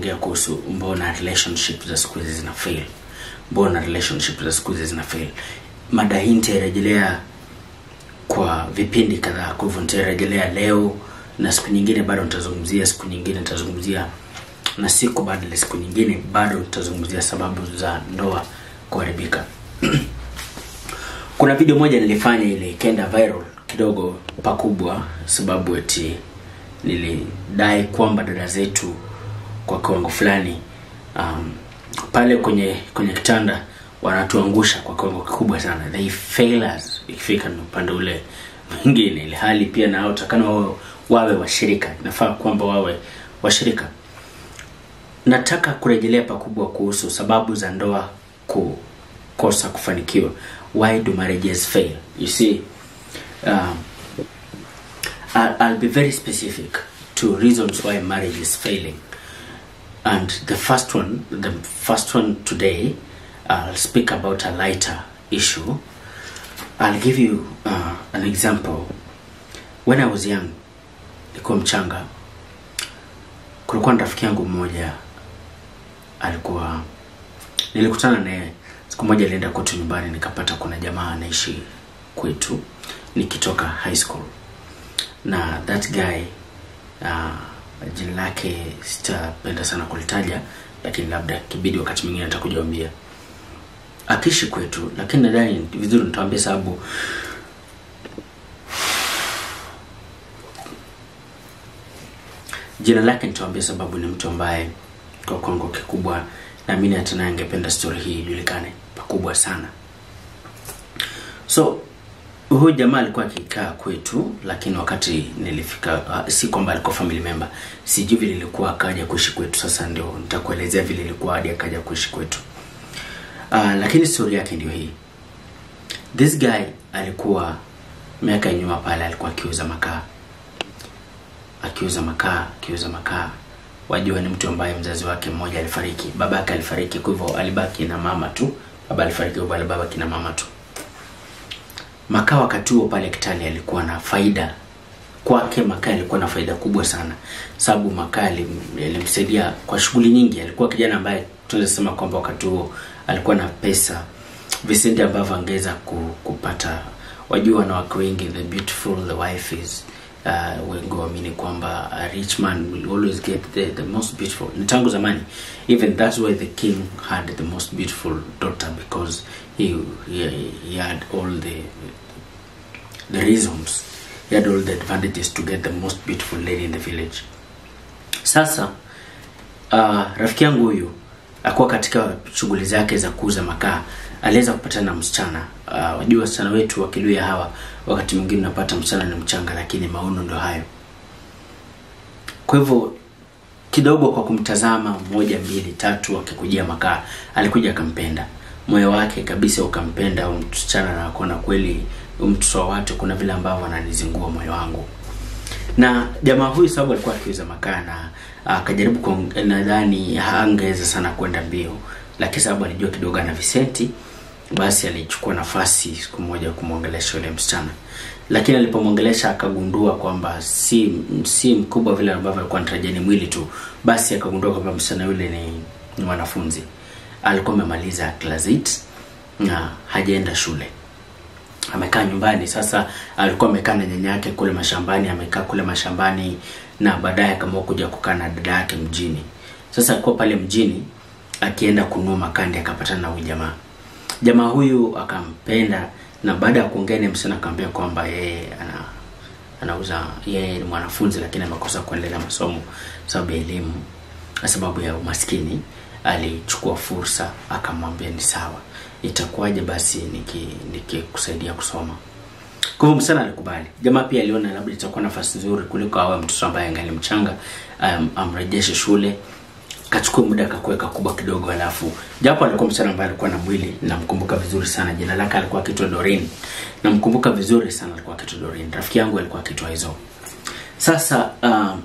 ongea kuhusu mbona relationship za siku hizi zina fail mbona relationship za siku hizi zina fail mada hii nitairejelea kwa vipindi kadhaa kwa hivyo nitairejelea leo na siku nyingine bado nitazungumzia siku nyingine nitazungumzia na siku baada ya siku nyingine bado nitazungumzia sababu za ndoa kuharibika kuna video moja nilifanya ile ikaenda viral kidogo pakubwa sababu eti nilidai kwamba dada zetu kwa kiwango fulani um, pale kwenye kwenye kitanda wanatuangusha kwa kiwango kikubwa sana they fail us ikifika ni upande ule mwingine ili hali pia nao takana wawe, wawe washirika inafaa kwamba wawe washirika nataka kurejelea pakubwa kuhusu sababu za ndoa kukosa kufanikiwa why do marriages fail you see um, I'll, I'll be very specific to reasons why marriage is failing and the first one the first one today i'll speak about a lighter issue i'll give you uh, an example when i was young nilikuwa mchanga kulikuwa na rafiki yangu mmoja alikuwa nilikutana naye siku moja alienda kwetu nyumbani nikapata kuna jamaa anaishi kwetu nikitoka high school na that guy uh, jina lake sitapenda sana kulitaja lakini labda kibidi wakati mwingine nitakujaambia akiishi kwetu lakini nadhani ni vizuri nitawambia sababu jina lake nitawambia sababu ni mtu ambaye kwa kwangu kikubwa naamini hata naye angependa story hii ijulikane pakubwa sana so huyu jamaa alikuwa akikaa kwetu lakini wakati nilifika uh, si kwamba alikuwa family member sijui vile ilikuwa akaja kuishi kwetu sasa ndio nitakuelezea vile ilikuwa hadi akaja kuishi kwetu uh, lakini story yake ndio hii this guy alikuwa miaka ya nyuma pale alikuwa akiuza makaa akiuza makaa akiuza makaa wajua ni mtu ambaye mzazi wake mmoja alifariki baba yake alifariki kwa hivyo alibaki na mama tu baba alifariki kwa hivyo alibaki na mama tu makaa wakati huo pale kitali alikuwa na faida kwake makaa alikuwa na faida kubwa sana sababu makaa yalimsaidia kwa shughuli nyingi alikuwa kijana ambaye tunaweza sema kwamba wakati huo alikuwa na pesa visenti ambavyo angeweza kupata wajua wanawake wengi the beautiful the wife is uh, wengi waamini kwamba a rich man will always get the, the most beautiful ni tangu zamani even that's why the king had the most beautiful daughter because he, he, he had all the the reasons he had all the advantages to get the most beautiful lady in the village sasa uh, rafiki yangu huyu akuwa katika shughuli zake za kuuza makaa aliweza kupatana na msichana uh, wajua wasichana wetu wakiluya hawa wakati mwingine unapata msichana ni mchanga lakini maono ndo hayo kwa hivyo kidogo kwa kumtazama moja mbili tatu akikujia makaa alikuja akampenda moyo wake kabisa ukampenda msichana na kuona kweli mtoto wa watu kuna vile ambavyo ananizingua moyo wangu na jamaa huyu sababu alikuwa akiuza makaa na akajaribu nadhani angeweza sana kwenda mbio lakini sababu alijua kidogo ana visenti basi alichukua nafasi siku moja kumwongelesha yule msichana lakini alipomwongelesha akagundua kwamba si si mkubwa vile ambavyo alikuwa anatarajia ni mwili tu basi akagundua kwamba msichana yule ni, ni mwanafunzi alikuwa amemaliza class 8 na hajaenda shule amekaa nyumbani sasa alikuwa amekaa na nyanya yake kule mashambani amekaa kule mashambani na baadaye akaamua kuja kukaa na dada yake mjini sasa alikuwa pale mjini akienda kununua makandi akapatana na huyu jamaa jamaa huyu akampenda na baada ya kuongea na msichana akamwambia kwamba yeye ana anauza yeye ni mwanafunzi lakini amekosa kuendelea masomo sababu ya elimu kwa sababu ya umaskini alichukua fursa akamwambia ni sawa itakuwaje basi nikikusaidia niki kusoma kwa hivyo msichana alikubali jamaa pia aliona labda itakuwa nafasi nzuri kuliko awe mtoto ambaye angali mchanga um, amrejeshe shule kachukua muda kakuweka kubwa kidogo alafu japo alikuwa msichana ambaye alikuwa na mwili namkumbuka vizuri sana jina lake alikuwa akitwa dorin namkumbuka vizuri sana alikuwa akitwa dorin rafiki yangu alikuwa akitwa hizo sasa um,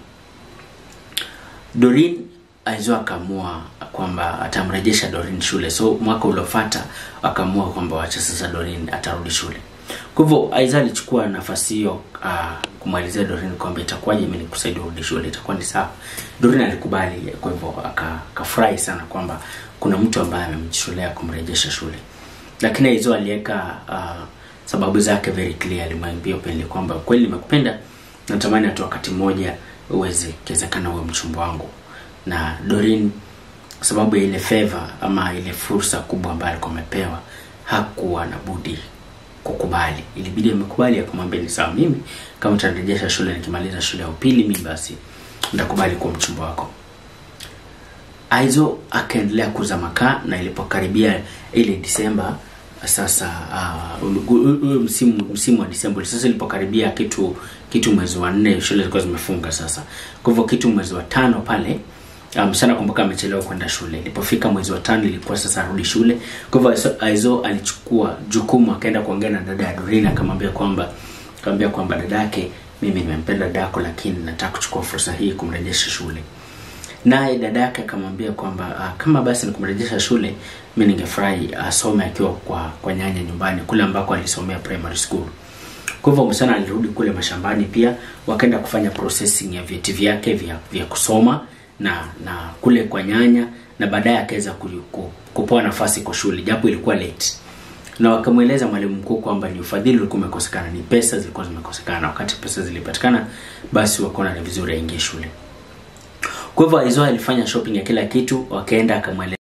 dorin aizo akaamua kwamba atamrejesha dorin shule so mwaka uliofata akaamua kwamba wacha sasa dorin atarudi shule kwa hivyo aiza alichukua nafasi hiyo uh, kumwelezea dorin kwamba itakuwaje mi nikusaidia urudi shule itakuwa ni sawa dorin alikubali kwa hivyo aka akafurahi sana kwamba kuna mtu ambaye amemjitolea kumrejesha shule lakini Aizo aliweka uh, sababu zake very clear alimwambia Openly kwamba kweli nimekupenda natamani hata wakati mmoja uweze kiwezekana uwe mchumba wangu na Doreen kwa sababu ya ile favor ama ile fursa kubwa ambayo alikuwa amepewa hakuwa na budi kukubali ilibidi amekubali akamwambia ni sawa mimi kama utanirejesha shule nikimaliza shule ya upili mimi basi nitakubali kuwa mchumba wako Aizo akaendelea kuuza makaa na ilipokaribia ile Disemba sasa uh, ule msimu msimu wa Disemba sasa ilipokaribia kitu kitu mwezi wa nne shule zilikuwa zimefunga sasa. Kwa hivyo kitu mwezi wa tano pale msichana um, kumbuka amechelewa kwenda shule. Ilipofika mwezi wa tano ilikuwa sasa arudi shule. Kwa hivyo Aizo alichukua jukumu akaenda kuongea na dada ya Doreen akamwambia kwamba akamwambia kwamba dadake, mimi nimempenda dadako, lakini nataka kuchukua fursa hii kumrejesha shule naye dada yake akamwambia kwamba uh, kama basi ni kumrejesha shule mi ningefurahi asome uh, akiwa kwa kwa nyanya nyumbani kule ambako alisomea primary school kwa hivyo msichana alirudi kule mashambani pia wakaenda kufanya processing ya vyeti vyake vya, vya kusoma na na kule kwa nyanya na baadaye akaweza kupewa nafasi kwa shule japo ilikuwa late na wakamweleza mwalimu mkuu kwamba ni ufadhili ulikuwa umekosekana ni pesa zilikuwa zimekosekana wakati pesa zilipatikana basi wakaona ni vizuri aingie shule kwa hivyo Aizo alifanya shopping ya kila kitu, wakaenda akamweleza